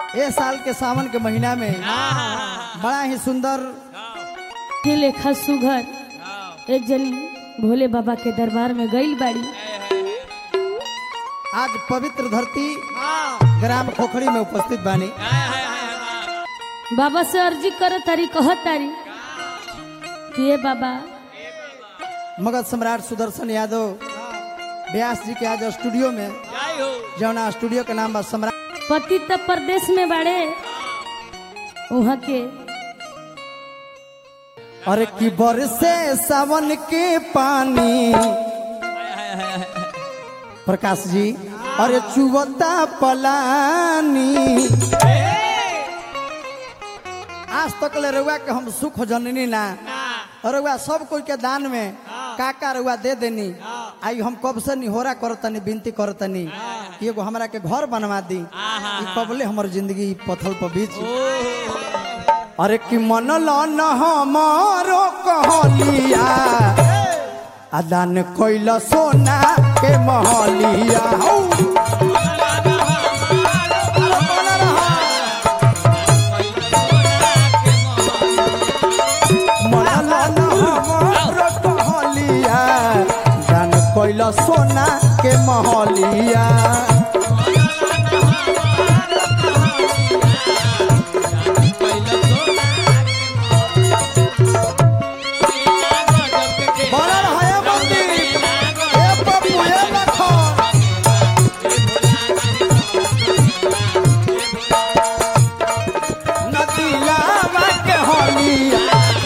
ए साल के सावन के महीना में बड़ा ही सुंदर के लेखा सुघर एक जनी भोले बाबा के दरबार में गईल बाड़ी आज पवित्र धरती ग्राम खोखड़ी में उपस्थित बानी बाबा से अर्जी कर तारी कह तारी कि ये बाबा मगध सम्राट सुदर्शन यादव व्यास जी के आज स्टूडियो में जौना स्टूडियो के नाम बा सम्राट पति त प्रदेश में बाड़े वहाँ के और की बरसे सावन के पानी प्रकाश जी अरे चुवता पलानी आज तक ले रउआ के हम सुख जननी ना रउआ सब कोई के दान में काका रउआ दे देनी आई हम कब से निहोरा करतनी विनती करतनी कि एगो हमरा के घर बनवा दी ई कबले हमर जिंदगी पथल पर बीच अरे कि मन लन हमारो कहलिया अदान कोइल सोना के महलिया हौ। मन लन हमारो कहलिया दान कोइल सोना के महलिया बनल है मंदिर ए पप्पू ए लखन नदिया के होलिया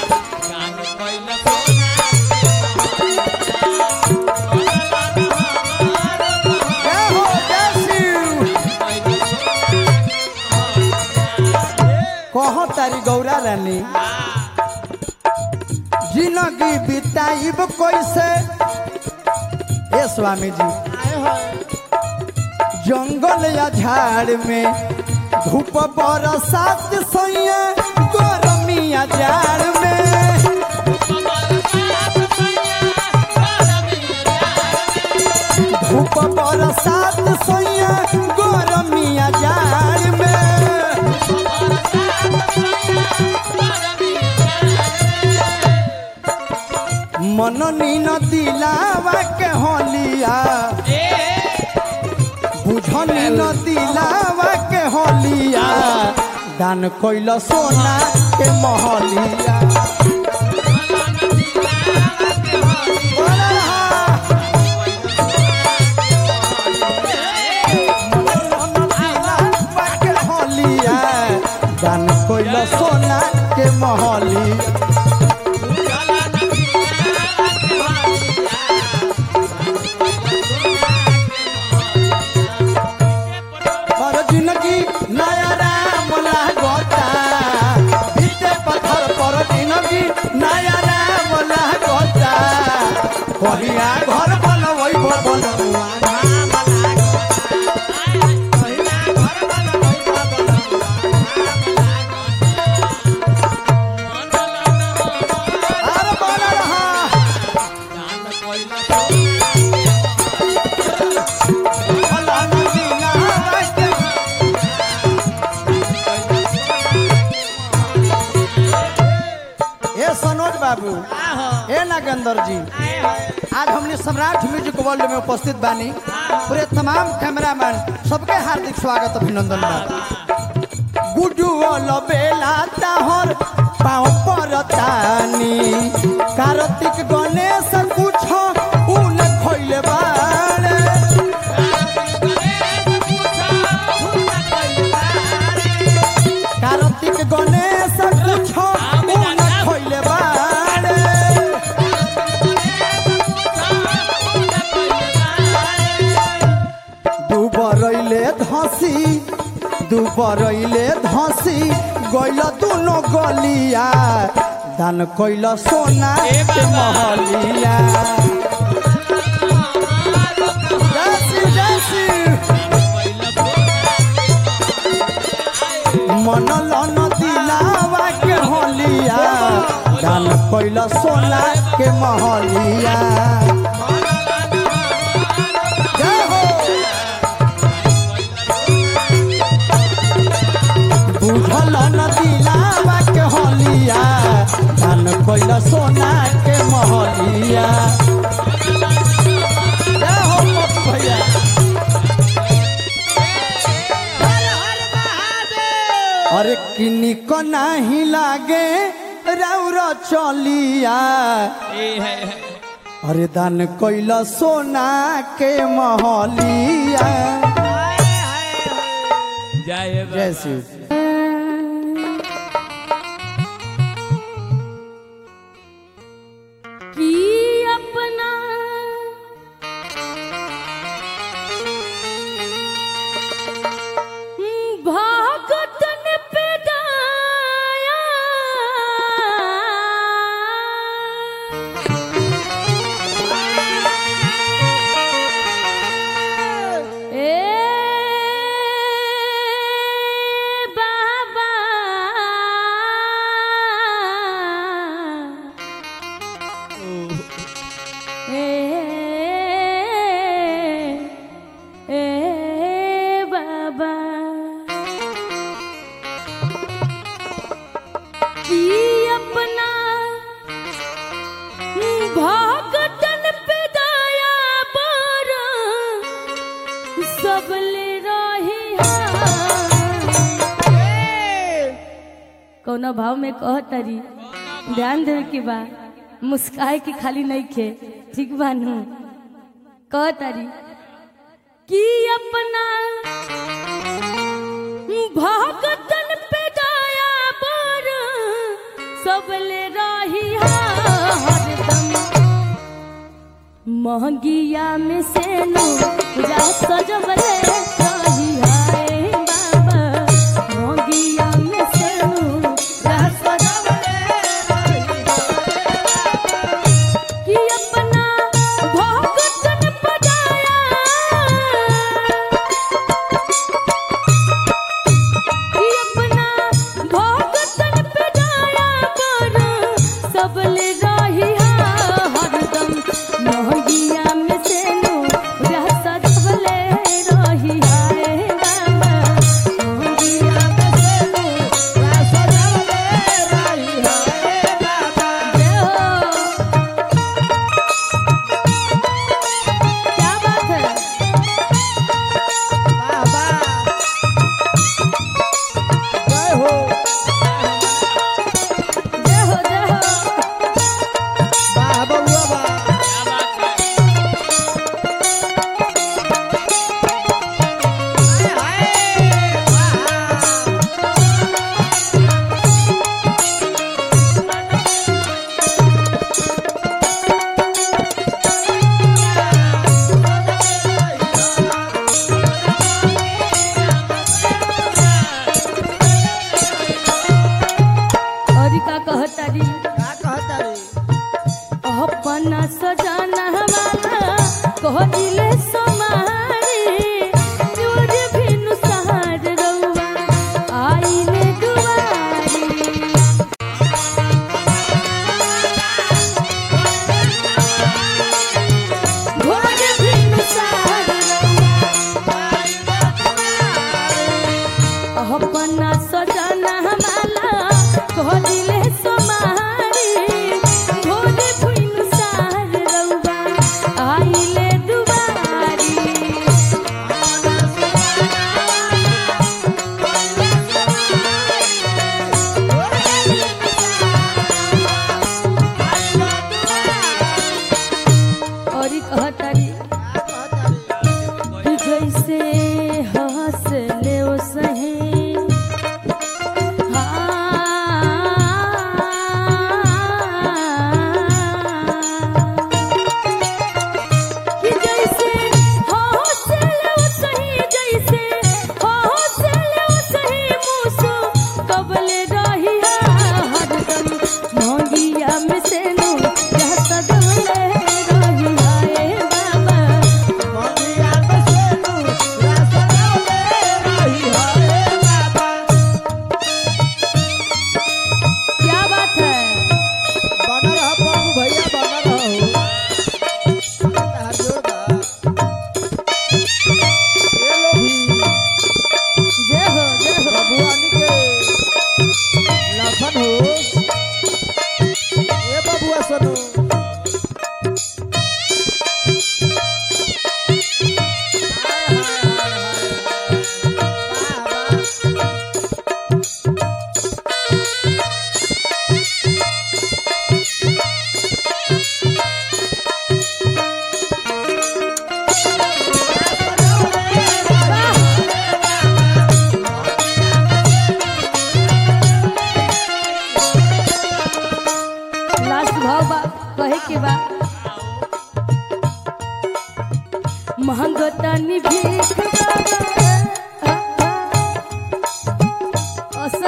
के हो जयशिव कहो तारी गौरा रानी जिंदगी बिताइब कैसे ए स्वामी जी जंगल या झाड़ में धूप बरसात सैया गर्मिया जाड़ में धूप बरसात सैया गर्मिया जाड़ में मननी न दिलावा के होलिया बुझनी न दिलावा के होलिया दान कोइल सोना के महलिया बोला रहा। मनन दिलावा के होलिया, दान कोइल सोना के महलिया पर जिंदगी नया राम लागता बीते पत्थर पर जिंदगी नया राम लागता कहिया घर बनवै बनवा अरे बोला रहा भला नदीना रास्ते ए सनोज बाबू ए नागेंद्र जी आज हमने सम्राट म्यूजिक वर्ल्ड में उपस्थित बानी पूरे तमाम कैमरामैन सबके हार्दिक स्वागत अभिनंदन बा गुडू बेला ताहर पाँव पर तानी कार्तिक गणेश कुछ उन खोइले बाड़े कार्तिक गणेश कुछ उन खोइले बाड़े दुबरैले धसी दुबरैले धसी गइल दुनो गलिया दान कइल सोना के महलिया जयसी जयसी मन लन दिलावा के होलिया दान कइल सोना के महलिया जय हो बुझल न दिलावा के हलिया दान कैल सोना के महलिया जय हो पप्पू भैया अरे किन्नी को नाही लागे राउर चलिया अरे दान कैल सोना के महलिया जय जय शिव कि अपना भागतन पे दाया ए बाबा ए ए बाबा कि अपना भागतन पे दाया बर सबले रही कौना भाव में कह तरी ध्यान देवे के बा मुस्काए के खाली नहीं खे ठीक बानू कह तरी कि अपना भागतन पे दाया बर सबले रही हरदम महंगिया में से नो पूजा सजवले रही हाय बाबा महंगिया में से नो पूजा सजवले कि अपना भगतन पजाया कि अपना भगतन पजाया कर सबले रही हरदम महगिया में से नो रह सबले रही हाय बाबा महगिया में से नो रह सबले रही हाय बाबा जय हो क्या बात है जय हो जय हो जय हो वाह बउआ वाह और का कहतारी का कहता रे अपना सजाना वाला कह दिले समारे जोर भिनु सहार रउआ आईने दुआरी भोर भिनु सहार रउआ अपना सजाना माला कह दिले समारी भोरे भुइन सार रउआ आइले दुबारी और कहतारी कि जैसे हंस ले ओ सहे हाँ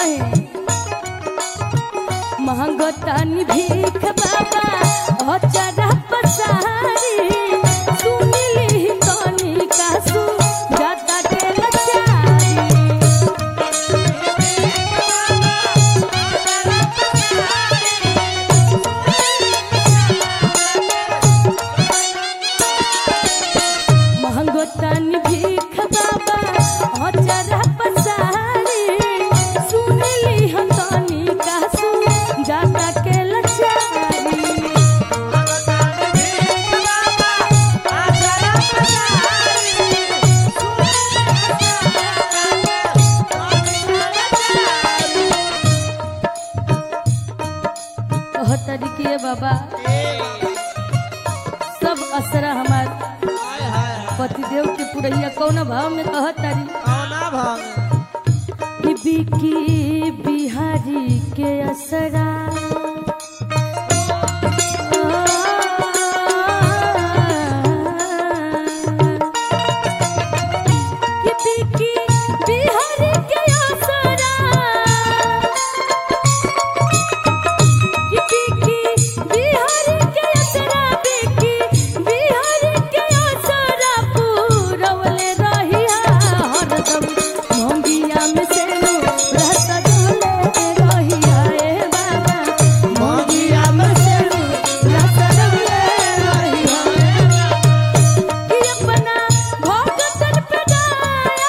कहे महंगो तनी भीख बाबा अचरा पसारी सुनिली तनी कासु जाता के लचारी महंगो तनी भीख बाबा अचरा पसारी सुनिली हम तनी कासु जाता के लचारी कह तरीके बाबा सब असरा हमार पतिदेव के पुरैया कौन भाव में कह तारी कि बिकी बिहारी के असरा कि बिकी बिहारी के असरा बिकी बिहारी के असरा बिकी बिहारी के असरा पूरवले रहिया हरदम मोंगिया में से रस डोले रहिया ए बाबा मोंगिया में से रस डोले रहिया कि अपना भगतन पे दाया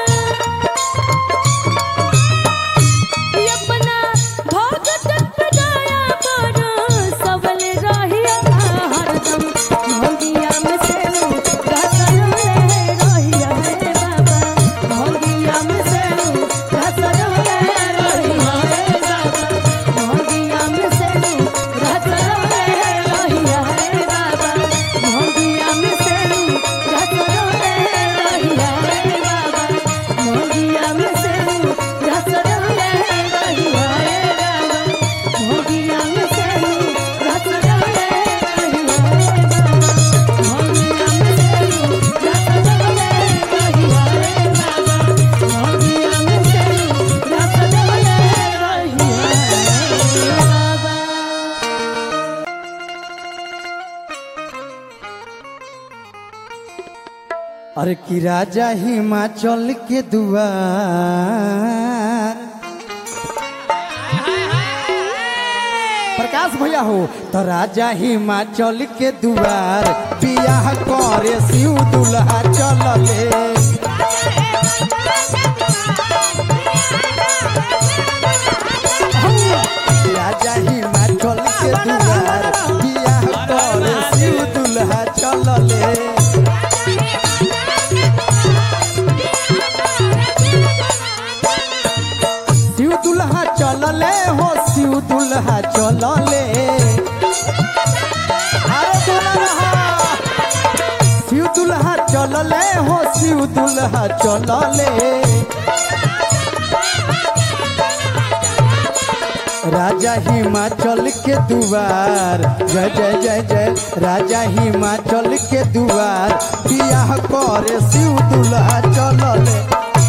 कि अपना भगतन पे दया करो सबल रहिया हरदम मोगिया में से घसर रहिया हे बाबा मोगिया में से घसर रहिया हे बाबा मोगिया में से घसर रहिया हे बाबा मोगिया में से घसर रहिया हे बाबा मोगिया में से घसर रहिया हे बाबा मोगिया में से घसर रहिया हे बाबा मोगिया में से घसर रहिया हे बाबा मोगिया में से घसर रहिया बाबा अरे कि राजा हिमाचल के दुआर प्रकाश भैया हो तो राजा हिमाचल के दुआर बियाह करे शिव दुल्हा चलले राजा हिमाचल के दुआर बियाह करे शिव दुल्हा चलले शिव दुल्हा चलले हो शिव दुल्हा चलले अरे बोला रहा। शिव दुल्हा चलले हो शिव दुल्हा चलले राजा हिमाचल के दुआर जय जय जय जय राजा हिमाचल के दुआर बियाह करे शिव दुल्हा चलले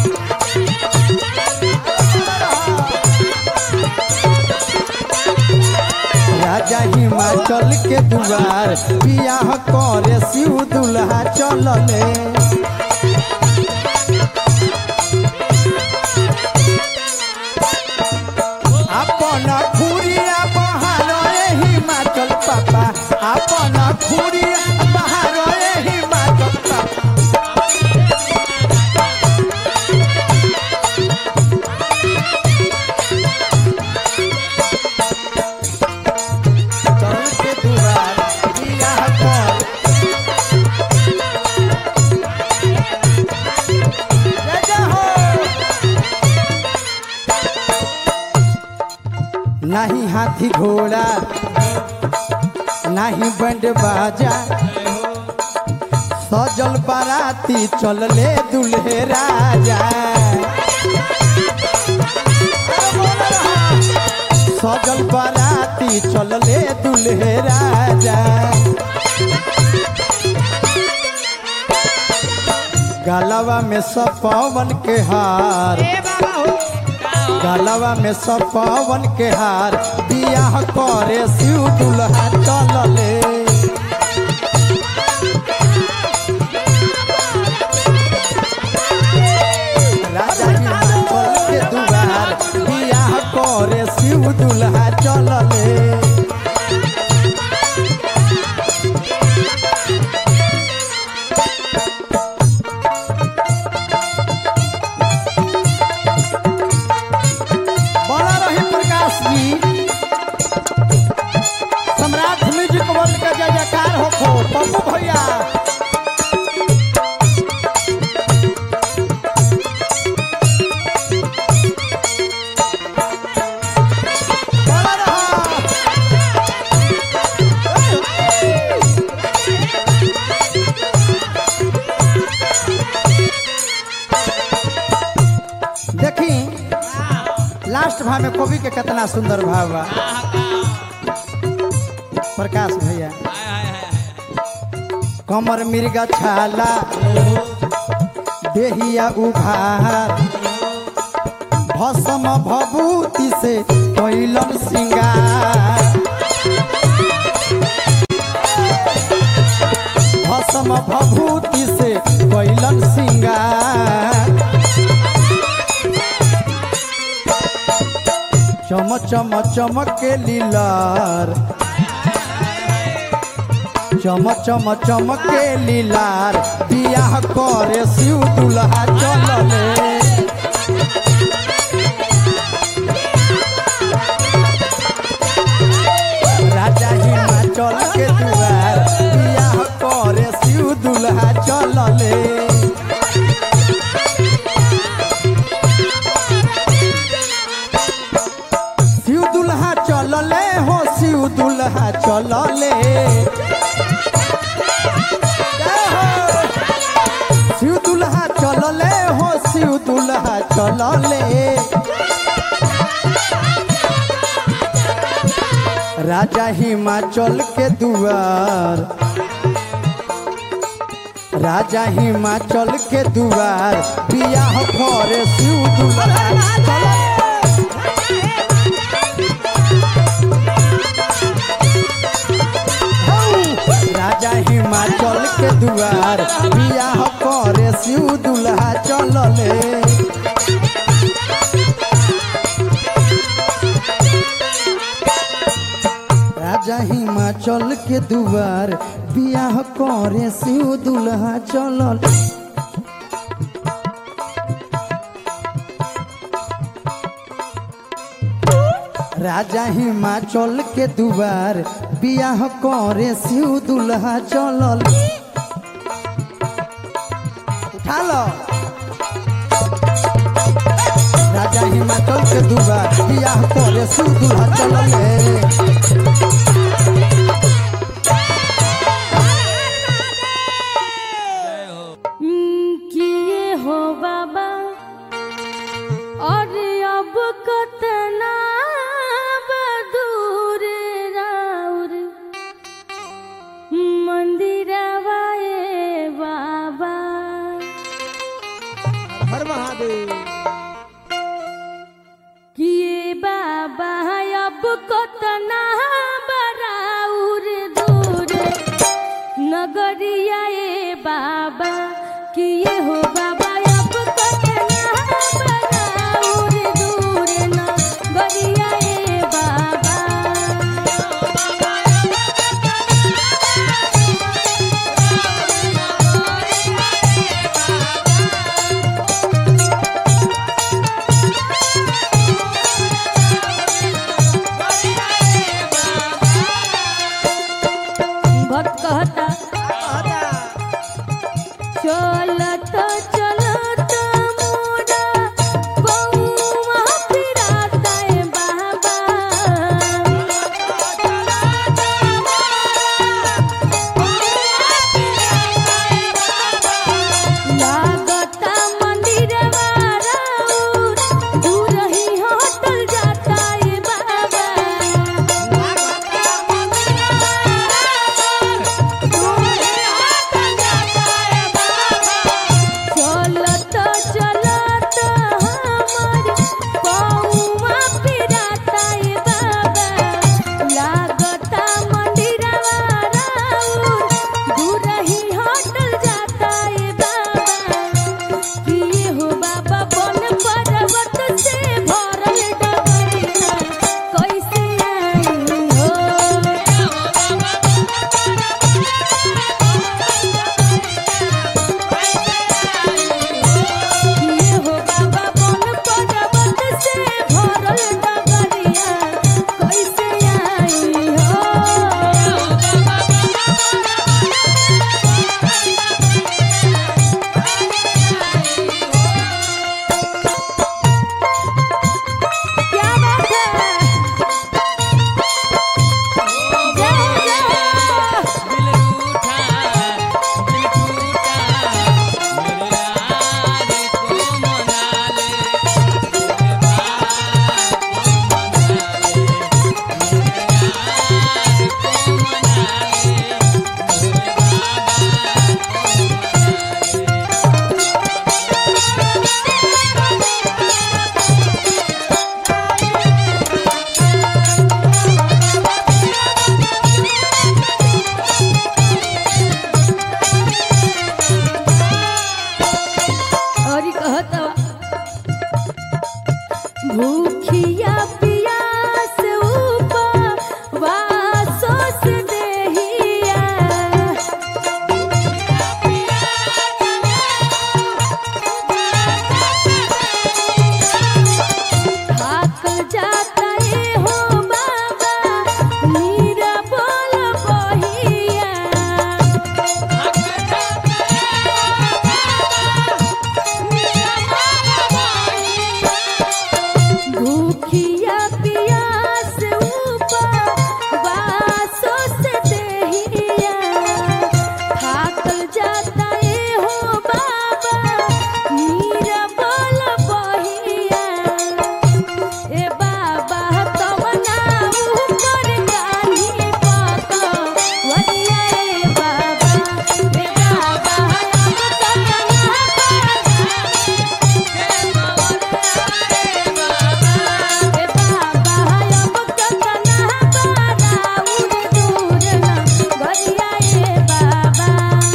राजा हिमाचल के दुआर बियाह करे शिव दुल्हा चलले अपन खुरिया बहार हिमाचल पापा अपन खुरिया बहार हिमाचल पापा चल के दुआर बियाह कर जय जय हो नहीं हाथी घोड़ा नहीं बैंड बाजा सजल बाराती चलले दुल्हे राजा सजल बाराती चलले दुल्हे राजा गलवा में सब पवन के हार गलवा में सब पवन के हार बियाह करे शिव दुल्हा चलले राजा हिमाचल के दुआर बियाह करे शिव दुल्हा चलले बना रही प्रकाश जी सम्राट म्यूजिक वर्ल्ड का जय जयकार हो खो पप्पू भैया बना रहा। देखी लास्ट भाव में कवि के कितना सुंदर भाव बा प्रकाश भैया कमर मिर्गा छाला देहिया उघार भसम भभूति से कैलन सिंगार भसम भभूति से कैलन सिंगार चम चम चमक के लीलार चम चम चमक के लीलार बियाह करे शिव दुल्हा चलले राजा हिमाचल के दुआर बियाह करे शिव दुल्हा चलले शिव दुल्हा चलले हो शिव दुल्हा चलले जय हो। शिव दुल्हा चलले हो शिव दुल्हा चलले राजा हिमाचल के दुआर राजा हिमाचल के दुआर बियाह करे शिव दुल्हा चलले राजा हिमाचल के दुआर बियाह करे शिव दुल्हा चलले राजा हिमाचल के दुआर बियाह करे शिव दुल्हा चलल राजा हिमाचल के दुआर बियाह करे शिव दुल्हा चलल उठा लो राजा हिमाचल के दुआर बियाह करे शिव दुल्हा चलल किए हो बाबा और अब कतना बदूर राउर मंदिरवा ए बाबा हर महादेव किए बाबा अब कतना बराउर दूर नगरिया ए बाबा किए हो बाबा अब कतना बराउर दूर नगरिया ए बाबा भूखिया पियास उपवासो से देहिया थाक जाता है हो बाबा मीरा बोल बहिया भूखिया पियास उपवासो से देहिया थाकल जाता है हो बाबा मीरा बोल बहिया ए बाबा तमना ऊपर गानी पाता वरिया ए बाबा ए बाबा हम तमना ए बाबा हम तमना पारा उड़ दूर ना वरिया ए बाबा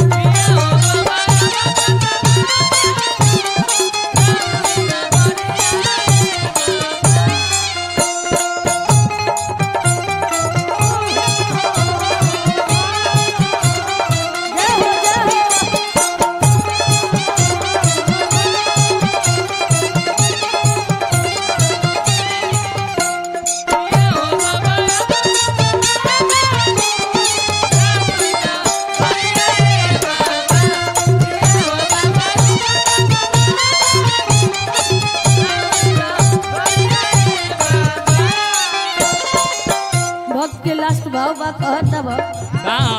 जय हो जय हो भक्त के लास्ट भाव बा कहता बा का